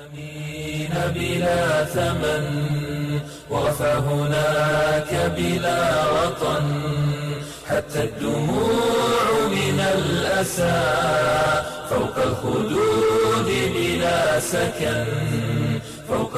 بلا ثمن ورفع هناك بلا وطن حتى الدموع من الأسى فوق الخدود بلا سكن فوق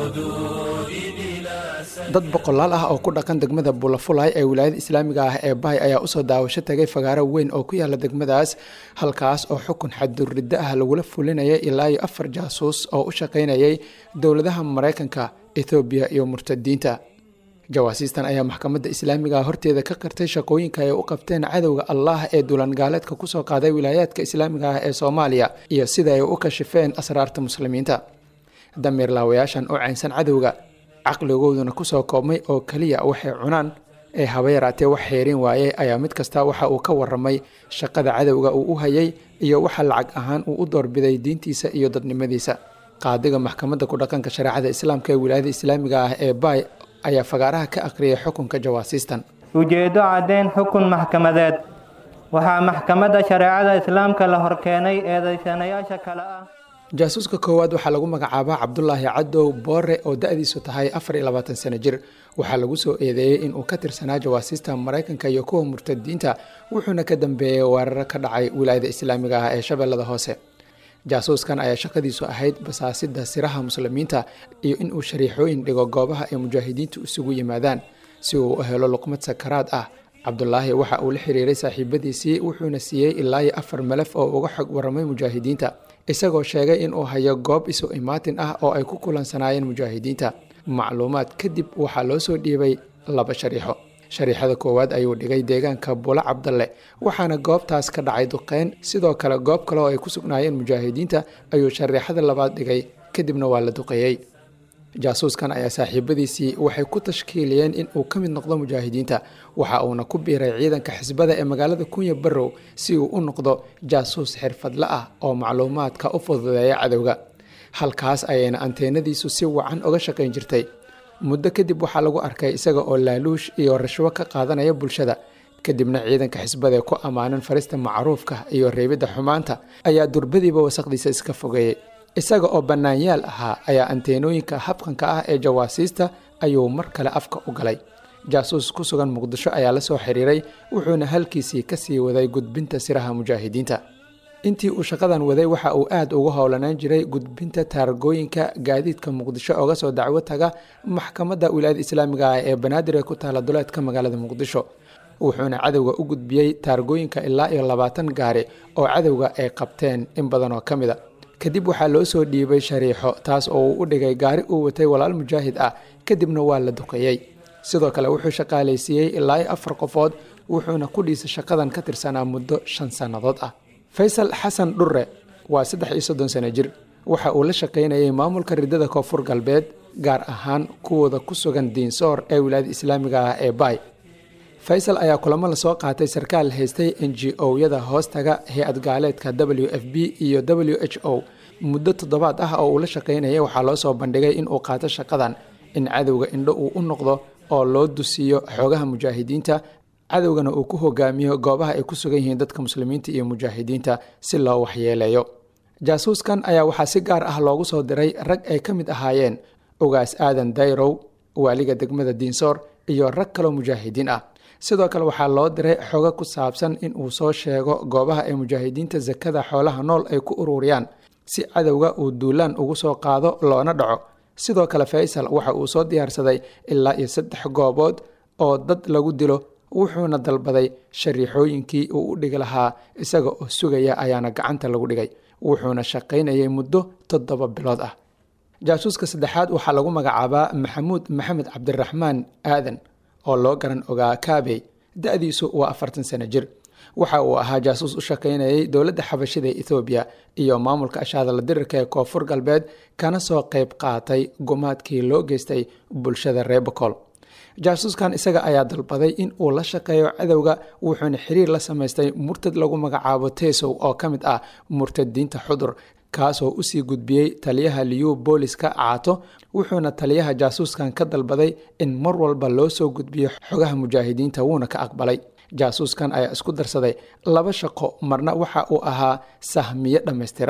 الخدود بلا سكن dad boqolaal ah oo ku dhaqan degmada bulafulay ee wilaayada islaamiga ah ee bahay ayaa usoo daawasho tagay fagaaro weyn oo ku yaala degmadaas halkaas oo xukun xadduriddo ah lagula fulinayay ilaa iyo afar jaasuus oo u shaqaynayay dowladaha maraykanka ethoobiya iyo murtadiinta jawaasiistan ayaa maxkamadda islaamiga horteeda ka qirtay shaqooyinka ay u qabteen cadowga allah ee dulangaaleedka kusoo qaaday wilaayaadka islaamiga ah ee soomaaliya iyo sida ay u kashifeen asraarta muslimiinta damiir laawayaashan oo caynsan cadowga caqligooduna kusoo koobmay oo keliya waxay cunaan ee haba yaraatee wax xeerin waaye ayaa mid kasta waxa uu ka waramay shaqada cadowga uu u hayay iyo waxa lacag ahaan uu u doorbiday diintiisa iyo dadnimadiisa qaadiga maxkamadda ku dhaqanka shareecada islaamka ee wilaayada islaamiga ah ee baay ayaa fagaaraha ka aqriyay xukunka jawaasiistan ujeeddo caddayn xukun maxkamadeed waxaa maxkamadda shareecada islaamka la horkeenay eedaysanayaasha kale ah jaasuuska koowaad waxaa lagu magacaabaa cabdulaahi cadow boore oo da-diisu tahay afar iyo labaatan sano jir waxaa lagu soo eedeeyey inuu ka tirsanaa jawaasiista maraykanka iyo kuwa murtadiinta wuxuuna ka dambeeyey weeraro ka dhacay wilaayada islaamiga ah ee shabeellada hoose jaasuuskan ayaa shaqadiisu ahayd basaasida siraha muslimiinta iyo inuu shariixooyin dhigo goobaha ay mujaahidiintu isugu yimaadaan si uu u helo luqmad sakaraad ah cabdulaahi waxa uu la xiriiray saaxiibadiisii wuxuuna siiyey ilaa iyo afar malaf oo uga xog waramay mujaahidiinta isagoo sheegay inuu hayo goob isu imaatin ah oo ay ku kulansanaayeen mujaahidiinta macluumaad kadib waxaa loo soo dhiibay laba shariixo shariixada koowaad ayuu dhigay deegaanka bula cabdalle waxaana goobtaas ka dhacay duqeyn sidoo kale goob kale oo ay ku sugnaayeen mujaahidiinta ayuu shariixada labaad dhigay kadibna waa la duqeeyey jaasuuskan ayaa saaxiibadiisii waxay ku tashkiiliyeen in uu ka mid noqdo mujaahidiinta waxa uuna ku biiray ciidanka xisbada ee magaalada kunya barrow si uu u noqdo jaasuus xirfadle ah oo macluumaadka u fududeeya cadowga halkaas ayayna anteenadiisu si wacan uga shaqayn jirtay muddo kadib waxaa lagu arkay isaga oo laaluush iyo rashwo ka qaadanaya bulshada kadibna ciidanka xisbada ee ku ammaanan farista macruufka iyo reebidda xumaanta ayaa durbadiiba wasaqdiisa iska fogeeyey isaga oo bannaanyaal ahaa ayaa anteenooyinka habqanka ah ee jawaasiista ayuu mar kale afka u galay jaasuus ku sugan muqdisho ayaa la soo xiriiray wuxuuna halkiisii ka sii waday gudbinta siraha mujaahidiinta intii uu shaqadan waday waxa uu aad ugu howlanaan jiray gudbinta taargooyinka gaadiidka muqdisho oga soo dacwo taga maxkamadda wilaayada islaamiga ah ee banaadir ee ku taala duleedka magaalada muqdisho wuxuuna cadowga u gudbiyey taargooyinka ilaa iyo labaatan gaari oo cadowga ay qabteen in badan oo ka mid a kadib waxaa loo soo dhiibay shariixo taas oo uu u dhigay gaari uu watay walaal mujaahid ah kadibna waa la duqeeyey sidoo kale wuxuu shaqaalaysiiyey ilaa iyo afar qofood wuxuuna ku dhiisay shaqadan ka tirsanaa muddo shan sannadood ah faysal xasan dhurre waa saddex iyo soddon sano jir waxa uu la shaqaynayay maamulka ridada koonfur galbeed gaar ahaan kuwooda ku sugan diinsoor ee wilaayada islaamiga ah ee baay faysal ayaa kulamo lasoo qaatay sarkaal haystay n g o-yada hoostaga hay-ad gaaleedka w f b iyo w h o muddo toddobaad ah oo uu la shaqaynayay waxaa loo soo bandhigay inuu qaato shaqadan in cadowga indho uu u noqdo oo loo dusiiyo xoogaha mujaahidiinta cadowgana uu ku hogaamiyo goobaha ay ku sugan yihiin dadka muslimiinta iyo mujaahidiinta si loo waxyeeleeyo jaasuuskan ayaa waxaa si gaar ah loogu soo diray rag ay ka mid ahaayeen ugaas aadan dayrow waaliga degmada diinsoor iyo rag kaloo mujaahidiin ah sidoo kale waxaa loo diray xogo ku saabsan in uu soo sheego goobaha ay mujaahidiinta sakada xoolaha nool ay ku ururiyaan si cadowga uu duulaan ugu soo qaado loona dhaco sidoo kale faysal waxa uu soo diyaarsaday ilaa iyo saddex goobood oo dad lagu dilo wuxuuna dalbaday shariixooyinkii uu u dhigi lahaa isaga oo sugaya ayaana gacanta lagu dhigay wuxuuna shaqaynayay muddo toddoba bilood ah jaasuuska saddexaad waxaa lagu magacaabaa maxamuud maxamed cabdiraxmaan aadan oo loo garan ogaa kaabey da-diisu waa afartan sano jir waxa uu ahaa jaasuus u shaqaynayay dowladda xabashida ee ethoobiya iyo maamulka ashaadala dirirka ee koonfur galbeed kana soo qayb qaatay gumaadkii loo geystay bulshada reer bocol jaasuuskan isaga ayaa dalbaday in uu la shaqeeyo cadowga wuxuuna xiriir la samaystay murtad lagu magacaabo tesow oo ka mid ah murtadiinta xudur kaasoo usii gudbiyey taliyaha liyu booliska caato wuxuuna taliyaha jaasuuskan ka dalbaday in mar walba loo soo gudbiyo xogaha mujaahidiinta wuuna ka aqbalay jaasuuskan ayaa isku darsaday laba shaqo marna waxa uu ahaa sahmiye dhammaystiran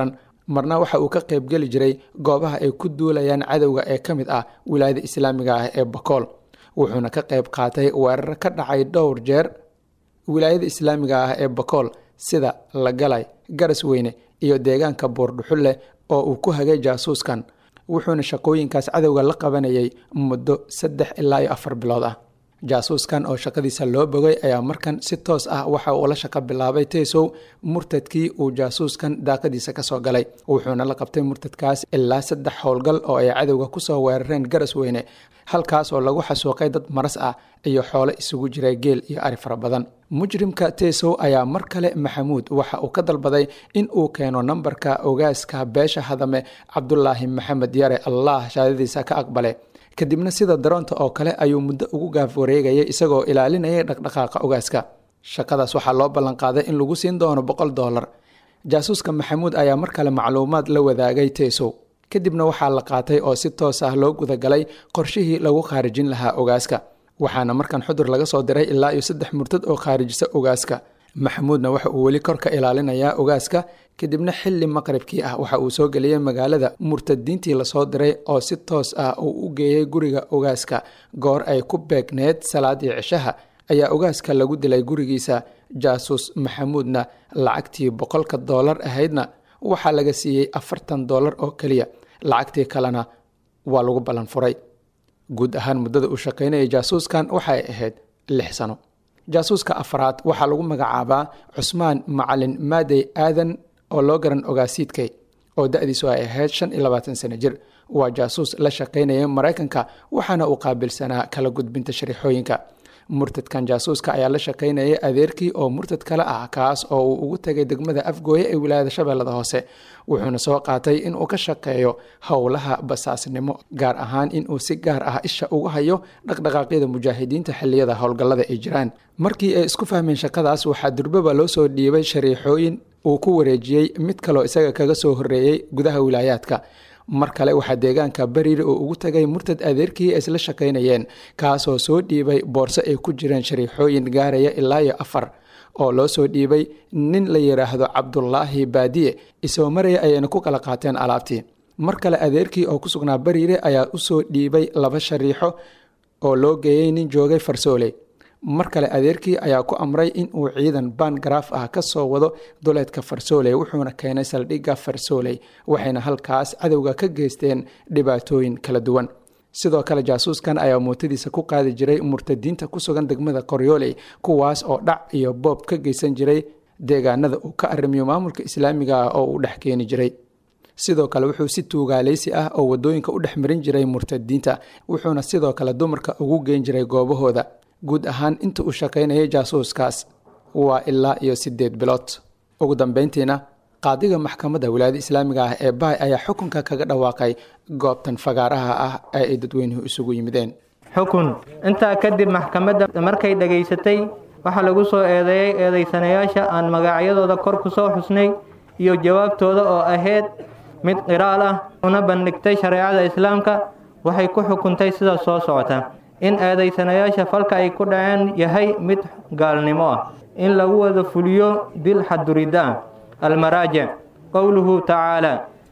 marna waxa uu ka qaybgeli jiray goobaha ay ku duulayaan cadowga ee ka mid ah wilaayada islaamiga ah ee bakool wuxuuna ka qayb qaatay weerar ka dhacay dhowr jeer wilaayada islaamiga ah ee bakool sida lagalay garas weyne iyo deegaanka buurdhuxulle oo uu ku hagay jaasuuskan wuxuuna shaqooyinkaas cadowga la qabanayay muddo saddex ilaa iyo afar bilood ah jaasuuskan oo shaqadiisa loo bogay ayaa markan si toos ah waxa uu la shaqo bilaabay taysow murtadkii uu jaasuuskan daaqadiisa kasoo galay wuxuuna la qabtay murtadkaas ilaa saddex howlgal oo ay cadowga kusoo weerareen garas weyne halkaas oo lagu xasuuqay dad maras ah iyo xoolo isugu jiray geel iyo ari fara badan mujrimka taysow ayaa mar kale maxamuud waxa uu ka dalbaday in uu keeno nambarka ogaaska beesha hadame cabdulaahi maxamed yare allah shaadadiisa ka aqbale kadibna sida daroonta oo kale ayuu muddo ugu gaaf wareegayay isagoo ilaalinayay dhaqdhaqaaqa ogaaska shaqadaas waxaa loo ballanqaaday in lagu siin doono boqol doolar jaasuuska maxamuud ayaa mar kale macluumaad la wadaagay taysow kadibna waxaa la qaatay oo si toos ah loo gudagalay qorshihii lagu khaarijin lahaa ogaaska waxaana markan xudur laga soo diray ilaa iyo saddex murtad oo khaarijisa ogaaska maxamuudna waxa uu weli korka ilaalinayaa ogaaska kadibna xilli maqribkii ah waxa uu soo geliyey magaalada murtadiintii lasoo diray oo si toos ah uu u geeyey guriga ogaaska goor ay ku beegneed salaadii cishaha ayaa ogaaska lagu dilay gurigiisa jaasuus maxamuudna lacagtii boqolka doolar ahaydna waxaa laga siiyey afartan doolar oo keliya lacagtii kalena waa lagu ballan furay guud ahaan muddada uu shaqaynayay jaasuuskan waxay ahayd lix sano jaasuuska afraad waxaa lagu magacaabaa cusmaan macalin maadey aadan oo loo garan ogaasiidkay oo da-diisu ay ahayd shan iyo labaatan sano jir waa jaasuus la shaqaynaya maraykanka waxaana uu qaabilsanaa kala gudbinta shariixooyinka murtadkan jaasuuska ayaa la shaqaynayay adeerkii oo murtad kale ah kaas oo uu ugu tegay degmada afgooye ee wilaayada shabeellada hoose wuxuuna soo qaatay inuu ka shaqeeyo howlaha basaasnimo gaar ahaan inuu si gaar ah isha ugu hayo dhaqdhaqaaqyada mujaahidiinta xilliyada howlgallada ay jiraan markii ay isku fahmeen shaqadaas waxaa durbaba loo soo dhiibay shariixooyin uu ku wareejiyey mid kaloo isaga kaga soo horreeyey gudaha wilaayaadka mar kale waxaa deegaanka bariiri oo ugu tagay murtad adeerkii ay isla shaqaynayeen kaasoo soo dhiibay boorso ay ku jireen shariixooyin gaaraya ilaa iyo afar oo loo soo dhiibay nin la yidhaahdo cabdulaahi baadiye isoo maraya ayayna ku kala qaateen alaabtii mar kale adeerkii oo ku sugnaa bariire ayaa usoo dhiibay laba shariixo oo loo geeyey nin joogay farsoole mar kale adeerkii ayaa ku amray in uu ciidan bangaraaf ah ka soo wado duleedka farsooley wuxuuna keenay saldhigga farsooley waxayna halkaas cadowga ka geysteen dhibaatooyin kala duwan sidoo kale jaasuuskan ayaa mootadiisa ku qaadi jiray murtadiinta ku sugan degmada qoryooley kuwaas oo dhac iyo boob ka geysan jiray deegaanada uu ka arrimiyo maamulka islaamiga ah oo uu dhex keeni jiray sidoo kale wuxuu si tuugaaleysi ah oo wadooyinka u dhex marin jiray murtadiinta wuxuuna sidoo kale dumarka ugu geen jiray goobahooda guud ahaan inta uu shaqaynayay jaasuuskaas waa ilaa iyo siddeed bilood ugu dambeyntiina qaadiga maxkamadda wilaayada islaamiga ah ee baay ayaa xukunka kaga dhawaaqay goobtan fagaaraha ah ee ay dadweynuhu isugu yimideen xukun intaa kadib maxkamadda markay dhegaysatay waxaa lagu soo eedeeyey eedaysanayaasha aan magacyadooda kor ku soo xusnay iyo jawaabtooda oo ahayd mid qiraal ah una bandhigtay shareecada islaamka waxay ku xukuntay sida soo socota in eedaysanayaasha falka ay ku dhaceen yahay mid gaalnimo ah in lagu wada fuliyo dil xadurida ah almaraajic qowluhu tacaala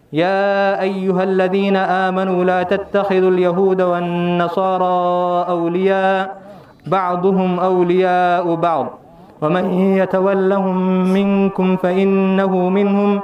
yaa ayuha aladiina aamanuu laa tattakhiduu alyahuuda waannasaaraa awliyaa bacduhum awliyaau bacd waman yatawallahum minkum fainahu minhum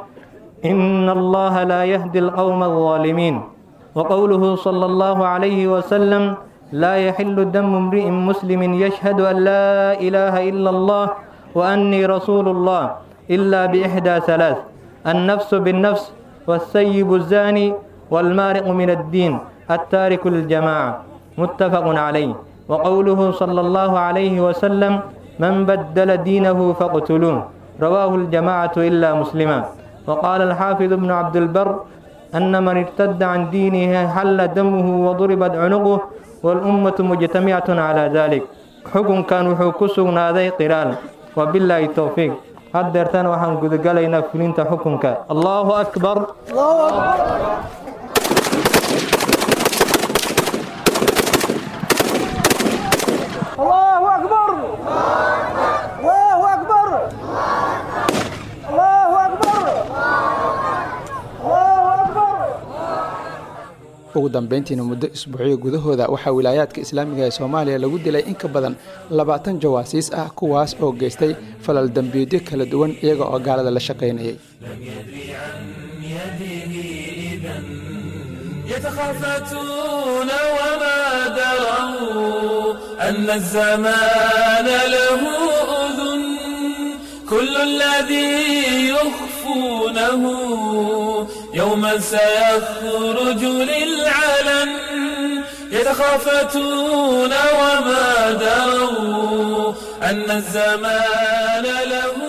ina allaha laa yahdi alqowma alظaalimiin وقوله صلى الله عليه وسلم لا يحل دم امرئ مسلم يشهد أن لا إله إلا الله وأني رسول الله إلا بإحدى ثلاث النفس بالنفس والسيب الزاني والمارق من الدين التارك الجماعة متفق عليه وقوله صلى الله عليه وسلم من بدل دينه فاقتلوه رواه الجماعة إلا مسلما وقال الحافظ ابن عبد البر أن من ارتد عن دينه حل دمه وضربت عنقه والأمة مجتمعة على ذلك حكم كان وحكسنا ذي قرال وبالله التوفيق هدرتان وحن قد قلينا فلنت حكمك الله أكبر الله أكبر الله أكبر الله أكبر الله أكبر ugu dambeyntiina muddo isbuucyo gudahooda waxaa wilaayaadka islaamiga ee soomaaliya lagu dilay in ka badan labaatan jawaasiis ah kuwaas oo geystay falal dembiidyo kala duwan iyaga oo gaalada la shaqaynayay يتخافتون وما دروا أن الزمان له أذن كل الذي يخفونه يوما سيخرج للعلن يتخافتون وما دروا أن الزمان له